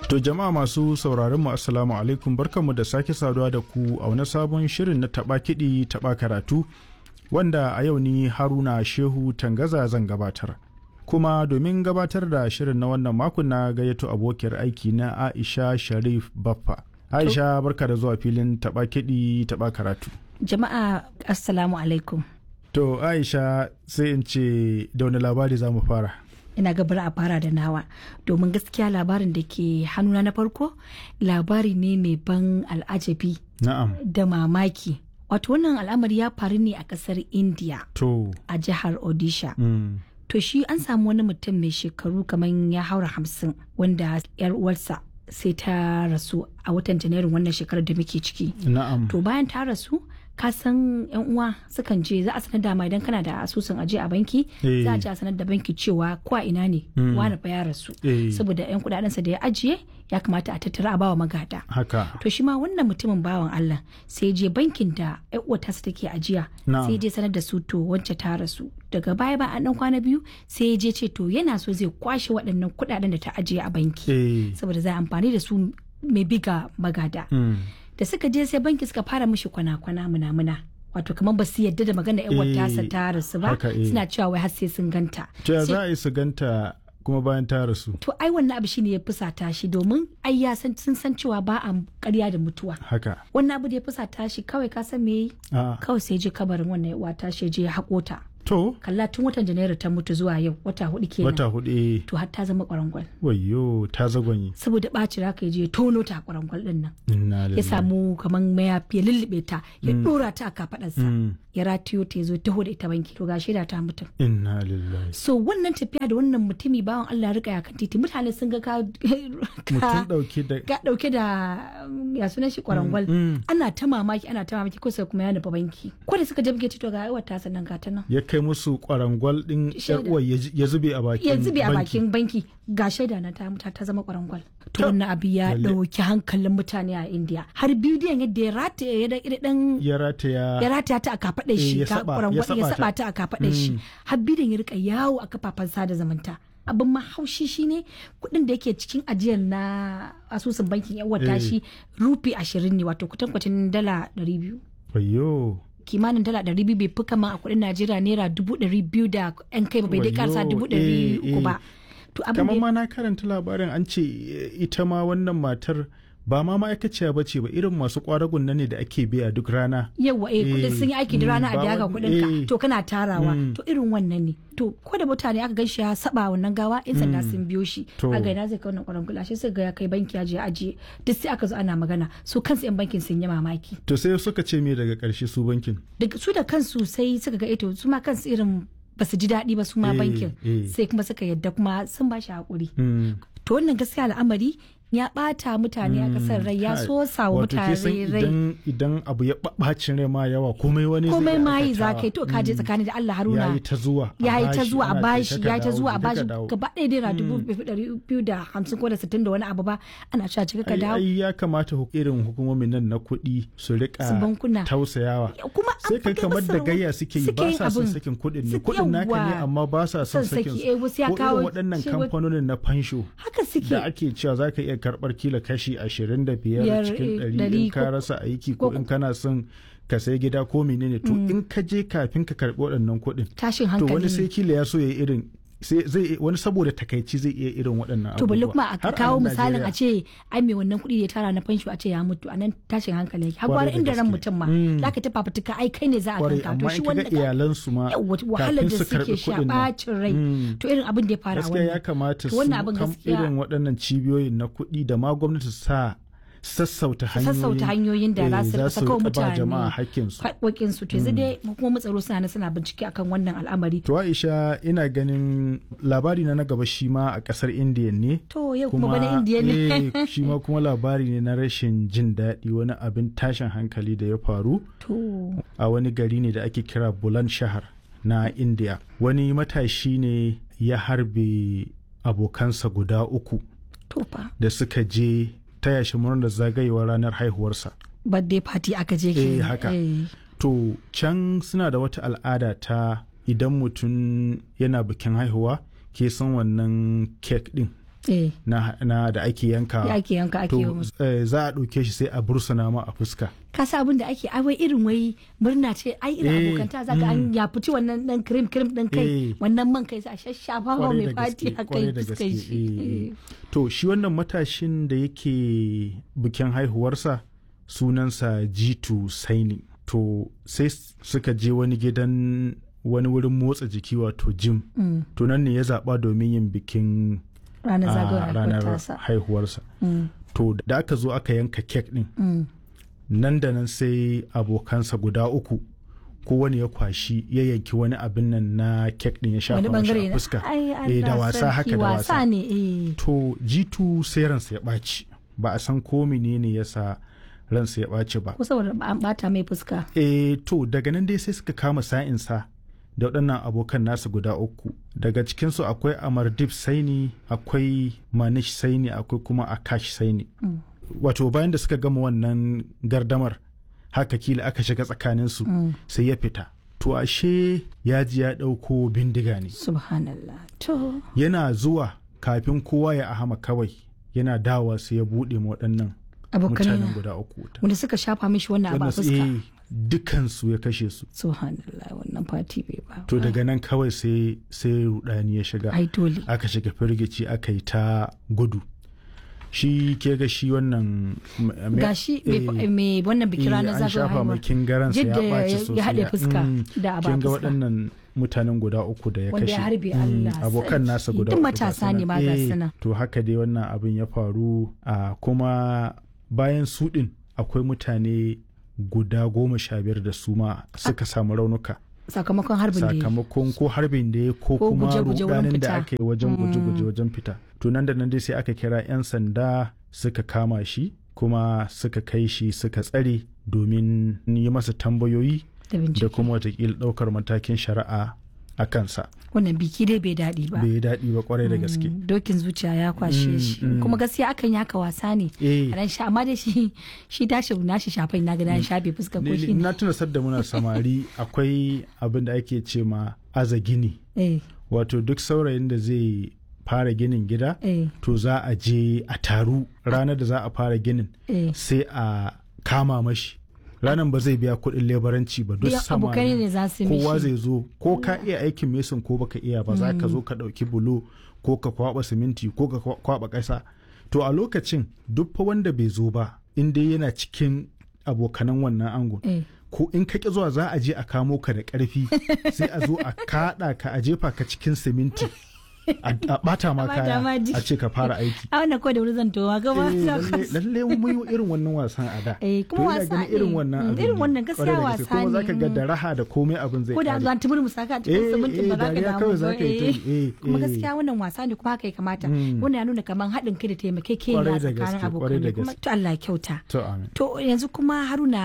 To jama'a masu sauraron mu assalamu alaikum barkanmu da sake saduwa da ku a wani sabon shirin na taba kiɗi taba karatu wanda a yau ni Haruna Shehu Tangaza zan gabatar. Kuma domin gabatar da shirin na wannan makon na gayyato abokiyar aiki na Aisha Sharif Baffa. Aisha barka da zuwa filin taba kiɗi taba karatu. Jama'a assalamu alaikum. To Aisha sai in ce da wani labari za mu fara. ina gabar a fara da nawa domin gaskiya labarin da ke hannuna na farko labari ne mai ban al'ajabi Na'am. da mamaki wato wannan al'amari ya faru ne a kasar india To. a jihar odisha Mm. to shi an samu wani mutum mai shekaru kamar ya haura hamsin wanda yar uwarsa sai ta rasu a watan janairun wannan shekarar da muke ciki Na'am. to bayan ta rasu ka san yan uwa sukan je za a sanar da ma idan kana da asusun aje a banki Eh. za a je a sanar da banki cewa ko a ina ne wani fa ya rasu Eh. saboda yan kudadensa da ya ajiye ya kamata a tattara a bawa magada Haka. to shi ma wannan mutumin bawan Allah sai je bankin da yan uwar tasa take ajiya Na'am. sai je sanar da su to wance ta rasu daga baya ba an dan kwana biyu sai ya je ce to yana so zai kwashe waɗannan kudaden da ta ajiye a banki Eh. saboda za a amfani da su mai biga magada Mm. da suka je sai banki suka fara mishi kwana-kwana muna-muna wato kamar ba su yadda da magana yan Eh, tasa ta rasu ba haka, eh. suna cewa wai har sai sun ganta To ya Sai- za a yi su ganta kuma bayan ta rasu. to ai wannan abu shine ya fusata shi domin ai ya san sun san cewa ba a ƙarya da mutuwa Haka. wannan abu da ya fusata shi kawai ka san me yi A. kawai sai je kabarin wannan uwa ta shi je ya haƙo ta To. kalla tun watan janairu ta mutu zuwa yau wata hudu kenan Wata hudu eh. to har ta zama kwarangwal Wayyo ta zagonyi. saboda ɓaci raka ya je ya tono ta kwarangwal din nan Inna ya lillahi. samu kamar mayafi ya lullube ta ya dora ta a kafadarsa Mm. ya ratiyo ta ya zo taho da ita banki to ga shaida ta mutum Inna lillahi. so wannan tafiya da wannan mutumi bawan Allah ya rika ya kan titi mutane sun ga ka Mutum ka dauke da. ka dauke da um, ya sunan shi kwarangwal Mm. ana ta mamaki ana ta mamaki ko sai kuma ya nufa banki ko da suka je banki to ga aiwata ta sannan ga ta nan Ya kai musu kwarangwal din Shaida. yar uwar ya ji- ya zube a bakin. ya zube a banki. bakin banki ga shaida na ta muta ta zama kwarangwal to Ta- wannan abu ya Lalle. dauki hankalin mutane a India har bidiyon yadda ya rataye ya da dan Ya rataya. ya rataya ta a kafaɗar Eh, shi ya ta saba- kwarangwal ya ya saba saba ta. ta a kafaɗar shi har bidiyon ya rika yawo a kafafen sada zumunta abin mahaushi shine kuɗin da yake cikin ajiyar na asusun bankin yan wata Eh. shi rufi ashirin ne wato kutankwacin dala ɗari biyu Wayyo. kimanin dala ɗari biyu bai fi kama a kuɗin najeriya naira dubu ɗari biyu da yan kai ba bai dai Wayyo, karsa dubu eh, ɗari uku eh. ba to abin da Kamar ya- ma na karanta labarin an ce eh, ita ma wannan matar ba ma ma'aikaciya ba ce ba irin masu kwaragun nan ne da ake biya duk rana. yawa eh kudin sun yi aiki da Mm, rana a ba biya ga wani- kudin ka eh. to kana tarawa Mm. to irin wannan ne to ko da mutane aka gan shi ya saba wannan gawa in sanda sun biyo shi To. a gaina zai kai wannan kwaran gula shi sai ga ya kai banki ya je ajiye duk sai aka zo ana magana su kansu yan bankin sun yi mamaki To sai suka ce me daga ƙarshe su bankin. daga su da kansu sai suka ga eto su ma kansu irin ba su ji daɗi ba su ma Eh, bankin eh. sai kuma suka yadda kuma sun ba shi haƙuri Mm. to wannan gaskiya al'amari ya ɓata mutane a ƙasar rai ya Kai, so sawa wato ke san mutane rai idan idan abu ya ɓacin rai ma yawa komai wani zai komai iya ma yi za aikatawa. ka yi to ka je tsakani da Allah Haruna ya yi ta zuwa a ya yi ta bashi, zuwa a ana bashi kai ta ya yi ta dawo, zuwa a je ka bashi dawo. gaba ɗaya naira dubu ɗari biyu da hamsin ko da sittin da wani abu ba ana cewa cika ka ai, dawo ai ya kamata hu- irin hukumomin nan na kuɗi su rika Su bankuna. tausayawa kuma an sai kai faɗi kamar masa da wa- gayya suke yi suke ba yin sa son abin. sakin kuɗin ne Su- kuɗin naka ne yawwa. amma ba sa son Son sakin saki, su eh, wasu ya ko kawo irin waɗannan cewa- kamfanonin na fansho haka suke da ake cewa za ka iya karɓar kila kashi ashirin da biyar Biyar, cikin eh, ɗari ɗari in ka ko- rasa aiki ko ko- in kana son ka sai gida ko menene to in ka je kafin ka karɓi waɗannan kuɗin tashin to hankali wani sai ne. kila ya so ya yi irin sai zai wani saboda takaici zai iya irin waɗannan to balle abubuwa. kuma a Har kawo nan misalin Najeriya. a ce ai mai wannan kuɗi da ya tara na fansho a ce ya mutu a nan tashin hankali yake har Kwarai gwara da inda ran gaske. mutum ma Mm. za ka ta fafutuka ai kai ne za a kwarai kanka to amma shi in kaga wanda ka- iyalansu ma Yawwa, wahalar kafin da su suke karɓi sha kuɗin nan. bacin rai Mm. to irin abin da ya fara gaskiya ya wannan kamata To su wannan abin kam gaskiya- irin waɗannan cibiyoyin na kuɗi da ma gwamnati su sa sassauta su hanyoyin sassauta hanyoyin da za eh, su rika saka wa rika ba mutane jama'a hakkinsu haƙoƙin su to yanzu dai hukumomin tsaro suna nan suna bincike akan wannan al'amari to Aisha ina ganin labari na na gaba shi ma a ƙasar Indiya ne to yau kuma bana indiya ne eh, shi ma kuma labari ne na rashin jin daɗi wani abin tashin hankali da ya faru to a wani gari ne da ake kira Bulan Shahar na India. Wani matashi ne ya harbe abokansa guda uku to fa da suka je taya shi murnar zagayewar ranar haihuwarsa. birthday party aka je Eh, ke haka. To can suna da wata al'ada ta idan mutum yana bikin haihuwa ke san wannan kek din eh na, na da ake yanka da ake yanka ake yi to musu eh, za a ɗauke shi sai a bursuna ma a fuska ka sa abin da ake ai wai irin wai murna ce ai irin Eh, abokanta zaka an ya fici wannan dan cream cream din kai Eh. wannan man kai sa shashafa wa Kwarai mai da fati gaske, haka kwarai yi da fuskar gaske, shi eh, Eh. eh. to shi wannan matashin da yake bikin haihuwarsa sunansa jitu saini to sai suka je wani gidan wani wurin motsa jiki wato gym Mm. to nan ne ya zaɓa domin yin bikin ranar a zagayowar ranar tasa haihuwarsa Mm, to da aka zo aka yanka kek din mm. nan da nan sai abokansa guda uku kowane ya kwashi ya yanki wani abin nan na kek din ya shafa wani mashi bangare a na fuska ai Eh, da Allah wasa sarki, haka da wasa ne eh to jitu sai ransa ya ɓaci ba a san ko menene ya sa ransa ya ɓaci ba ko saboda an bata mai fuska e to daga nan dai sai suka kama sa'insa da waɗannan abokan nasa guda uku daga cikinsu akwai amardip saini akwai manish saini akwai kuma akash saini Mm. wato bayan da suka gama wannan gardamar haka kila aka shiga tsakaninsu Mm. sai ya fita to ashe ya ji ya ɗauko bindiga ne subhanallah to yana zuwa kafin kowa ya ahama kawai yana dawa sai ya buɗe ma waɗannan abokanai mutanen na guda uku wuta. wanda suka shafa mishi wannan abu a Wannan su- fuska eh, dukansu ya kashe su subhanallah wannan fati bai ba to daga nan kawai sai sai rudani ya shiga ai dole aka shiga firgici aka yi ta gudu shi ke ga shi wannan m- me- gashi eh, mai- mai wannan bikin eh, ranar an zagayowar shafa haihuwa mai kingaransa ya Jidda ya- ɓaci ya sosai haɗe fuska da abu a kin ga fuska. waɗannan mutanen guda uku da ya Wanda kashe ya harbe Mm, Allah abokan sarki. nasa guda Duk uku ga matasa su ne nan. ma ga Eh, su nan. to haka dai wannan abin ya faru a kuma bayan su ɗin akwai mutane guda goma sha biyar da su ma suka samu raunuka sakamakon harbin da ya yi. sakamakon ko harbin da ya ko Ko kuma guje-guje wurin rudanin da fita. aka yi wajen guje-guje wajen fita to nan da nan dai sai aka kira 'yan sanda suka kama shi kuma suka kai shi suka tsare domin yi masa tambayoyi da da bincike kuma watakila ɗaukar matakin shari'a a kansa wannan biki dai bai daɗi ba bai yi daɗi ba kwarai da gaske Mm, dokin zuciya ya kwashe Mm, shi mm. kuma gaskiya akan yi haka wasa ne eh a ran sha amma dai shi shi tashi nashi shafai na gada ya shafe fuskar ko ni- shi ni- ne na tuna sadda muna samari akwai abin da ake ce ma aza gini eh wato duk saurayin da zai fara ginin gida eh to za a je a taru ranar da za a fara ginin eh sai a kama mashi ranar ba zai biya kuɗin lebaranci ba duk Duk abokai ne samari za su kowa mishi zai zo ko ka iya aikin mesin ko baka iya ba za ka zo ka ɗauki bulo ko ka kwaba siminti ko ka kwa- kwaba ƙasa to a lokacin duk fa wanda bai zo ba in dai yana cikin abokanan wannan angon eh ko in ka ƙi zuwa za a je a kamo ka da ƙarfi sai a zo a kaɗa ka a jefa ka cikin siminti a a ɓata ma A ɓata ma kaya jiki. a ce ka fara aiki a wannan ko da wuri zan towa gaba Eh, na lalle kwas- lalle mun yi irin wannan wasan a da Eh, kuma To ina wasa ganin irin ne. wannan Mm, abin irin ne. wannan gaskiya Kwarai da gaske. wasa kuma ne. zaka ga da raha da komai abin zai ko da kare. zuwa tumur musaka a cikin Eh, simintin eh, ba za ka dariya damu kawai ba za ka yi ta yi. Eh, kuma eh. gaskiya wannan wasa ne kuma haka ya kamata Mm. wannan ya nuna kamar haɗin kai da taimakekeniya Kwarai da tsakanin gaske, kwarai da abokanai kuma gaske. to Allah ya kyauta to amin To yanzu kuma haruna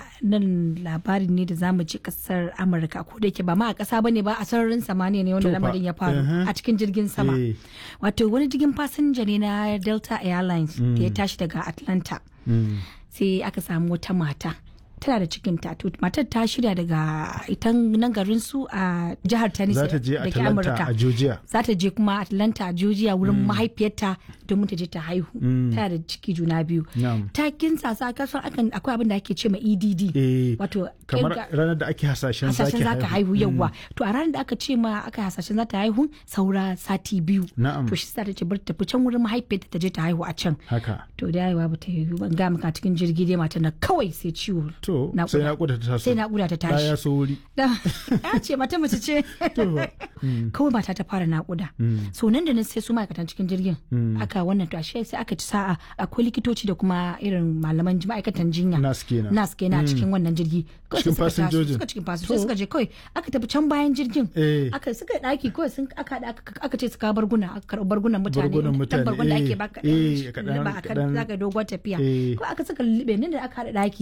nan labarin ne da zamu ji kasar Amurka ko da yake ba ma a kasa bane ba a sararin samaniya ne wanda To fa, lamarin ya faru mhm. a cikin jirgin sama. Eh. Wato wani jirgin fasinja ne na Delta Airlines da ya tashi daga Atlanta Mm. sai aka samu wata mata tana da cikin to matar ta shirya daga ita nan garin su a jihar Tennessee za ta je da ke Atlanta Amurka. a Georgia za ta je kuma Atlanta Georgia wurin mahaifiyarta domin ta je ta haihu tana da ciki juna biyu Na'am. ta kinsa sa kasan akan akwai abin da ake ce ma EDD eh wato kamar kirga- ranar da ake hasashen hasashen za ka haihu Mm. yauwa to a ranar da aka ce ma aka hasashen za ta haihu saura sati biyu Na'am. to shi sa ta ce bar ta tafi can wurin mahaifiyarta ta je ta haihu a can haka to da haihuwa ba ta yi ban ga maka cikin jirgi dai mata na kawai sai ciwo to Naƙuda. sai naƙuda ta taso sai naƙuda ta tashi ya so wuri da ya ce mata mace ce to kawai mata ta fara naƙuda so nan da nan sai su ma'aikatan cikin jirgin aka wannan to ashe sai aka ci sa'a akwai likitoci da kuma irin malaman ji- ma'aikatan jinya nas kenan nas kenan a cikin wannan jirgi Kawai sai Cikin suka taso, fasinjojin? suka cikin fasinjoji suka je kawai aka tafi can bayan jirgin Eh. aka suka daki kawai sun aka haɗa aka aka ce suka barguna aka karɓi bargunan mutane Bargunan dan mutane, bargun da eh, ake baka eh, kaɗan- ba aka kaɗan. zaka dogon tafiya Eh. ko aka saka lube nan da aka haɗa daki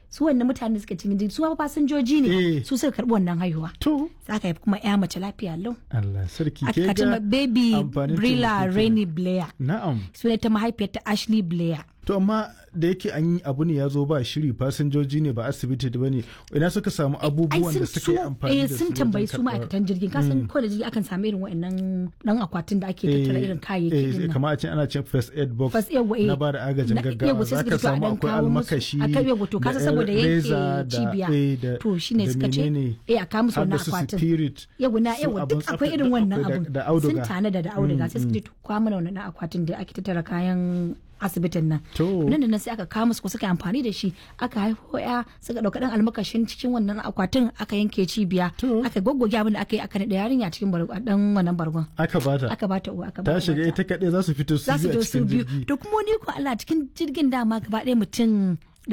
su wannan mutane da suka cikin jirgi su ma fasinjoji Eh. ne su suka karbi wannan haihuwa to za ka haifi kuma ya mace lafiya lau Allah sarki ke aka ce ma ga baby amfanin Brilla taimako kenan. Rainy Blair na'am suna ta mahaifiyarta Ashley Blair to amma da yake an yi abu ne ya zo ba shiri fasinjoji ne ba asibiti ba ne ina suka samu abubuwan da suka yi amfani eh, da su sun tambayi wajen su karɓar- ma'aikatan jirgin kasan ko da jirgi akan samu irin wa'annan dan akwatin da ake tattara irin kayayyaki eh, din nan. kamar a ce ana cin first aid box First aid, eh, na ba da agajin na- gaggawa yawa, sai za suka ka fito a samu dan akwai kawo musu- almakashi a kan yawa, to kasa da saboda yanke reza da- cibiya. eh, da- To, shine da suka ce, menene, eh, a kawo musu har da wannan su akwatin. spirit yawa na su yawa abin duk tsafta, akwai irin duk wannan akwai da- abun da sun auduga tanada da auduga sai suka ce to kwa mana wannan akwatin da ake tattara kayan asibitin nan To. nan da nan sai aka kawo musu ko suka yi amfani da shi aka haifo ya suka dauka dan almakashin cikin wannan akwatin aka yanke cibiya To. aka goggoge abin da aka yi aka naɗa yarinya cikin bargo dan wannan bargon aka bata aka bata uwa aka ta bata shiga mata. ita kaɗai za su fito su za su biyu a zo su cikin biyu jirgi to kuma ni ko Allah cikin jirgin dama gaba ɗaya mutum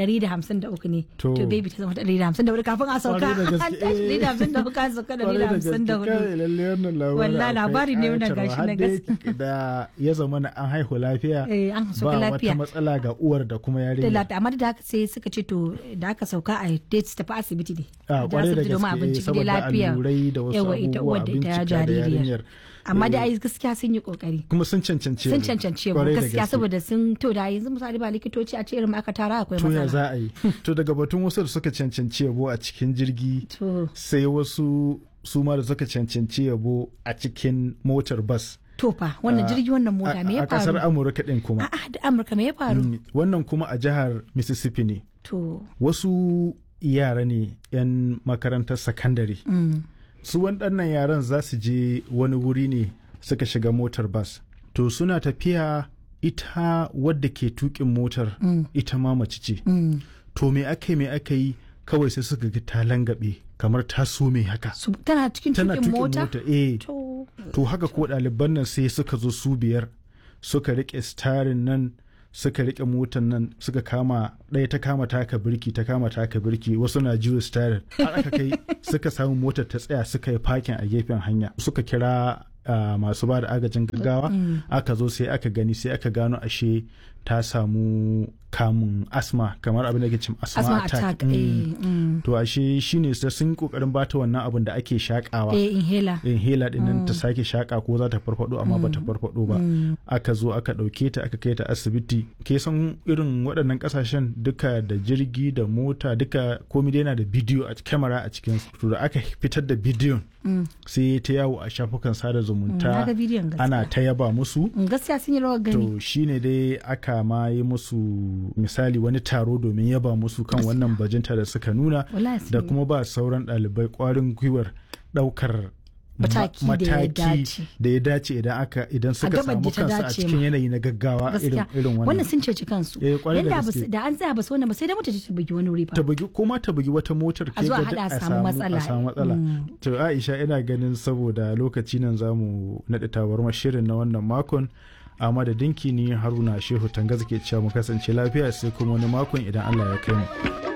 153 ne To. to baby ta zama 154 kafin a sauka Kwarai da an gaske, tashi eh. 154 an sauka Kwarai da gaske, 154 kai, lalle wannan labarin Wallahi, akwai labari ne wannan ƙayatarwa. gashi na Har dai gaske. da ya zama na an haihu lafiya Eh, an sauka ba lafiya. wata matsala ga uwar da kuma da yarinya lata amma da haka sai suka ce to da aka sauka a dai su tafi asibiti ne a Da kwarai da asibiti domin a gaske binciki dai saboda lafiya allurai da wasu yawa ita abubuwa uwar a da ita bincika da jaririyar yarinyar amma da Eh, ai gaskiya sun yi kokari kuma sun cancanci sun yabo. cancance mu Kwarai da gaskiya gaske. saboda sun to da yanzu misali ba likitoci a ce irin aka tara akwai to ya matsala za a yi to daga batun wasu da suka cancanci yabo a cikin jirgi to sai wasu su ma da suka cancanci yabo a cikin motar bas to fa wannan jirgi wannan mota me a ya a kasar faru amurka din kuma a'a da amurka me ya faru Mm, wannan kuma a jihar mississippi ne to wasu yara ne 'yan makarantar sakandare mm, su waɗannan yaran za su je wani wuri ne suka shiga motar bas to suna tafiya ita wadda ke tukin motar ita ma mace ce mm. to me aka yi me aka yi kawai sai suka ga ta langabe kamar ta some haka Su- tana cikin tana tukin tukin mota mota eh to to haka ko ɗaliban nan sai suka zo su biyar suka rike starin nan suka rike motan nan suka kama ɗaya ta kama taka birki ta kama taka birki wasu na juya starin har aka kai suka samu motar ta tsaya suka yi fakin a gefen hanya suka kira ah, masu ba da agajin gaggawa aka zo sai aka gani sai aka gano ashe ta samu kamun asma kamar abin da ke cin asma, asma attack, attack Mm. eh mm. to ashe shine sai sun yi kokarin bata wannan abin da ake shakawa eh inhaler inhaler din nan ta sake shaka ko za ta farfado amma ba ta farfado ba aka zo aka dauke ta aka kai ta asibiti ke san irin waɗannan kasashen duka da jirgi da mota duka komai dai yana da bidiyo a kyamara a cikin su. to da aka fitar da bidiyon sai ta yawo a shafukan sada na zumunta ga bidiyon gaskiya ana ta yaba musu Mm, gaskiya sun yi rawar gani to shine dai aka ma yi musu misali wani taro domin yaba musu kan wannan bajinta da suka nuna Wallahi sun da yi. kuma ba sauran ɗalibai ƙwarin gwiwar ɗaukar ma- Mataki da ya dace. da ya dace idan aka idan suka gabar samu da ta kansu a dace cikin ma. yanayi na gaggawa irin gaskiya irin wannan wannan sun ceci kansu Eh, kwarai da Yanda ba su- gaske. da an tsaya ba su wannan ba sai da mota ta bugi wani wuri fa ta bugi ko ma ta bugi wata motar A zo a ga haɗa duk a samu matsala. a samu matsala to Aisha ina ganin saboda lokaci nan zamu naɗe tabarmar shirin na wannan makon a madadinki ni Haruna Shehu Tangaza ke cewa mu kasance lafiya sai kuma wani makon idan Allah ya kai mu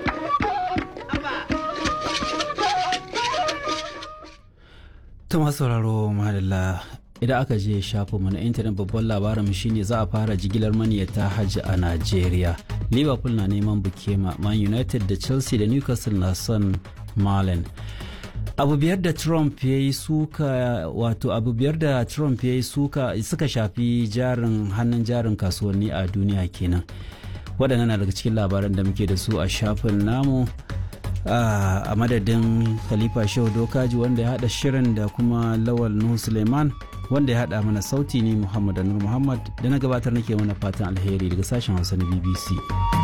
ta masu sauraro madalla idan aka je shafinmu na intanet babban labarin shine za a fara jigilar maniyata hajji a najeriya liverpool na neman bukema man united da chelsea da newcastle na son malen abu biyar da trump ya yi suka wato abu biyar da trump ya yi suka suka shafi jarin hannun jarin kasuwanni a duniya kenan waɗannan na daga cikin labaran da muke da su a shafin namu Ah, a madadin khalifa shehu dokaji wanda ya hada shirin da kuma lawal nuhu suleiman wanda ya hada mana sauti ne muhammad anur muhammad da na gabatar nake mana fatan alheri daga sashen hausa na bbc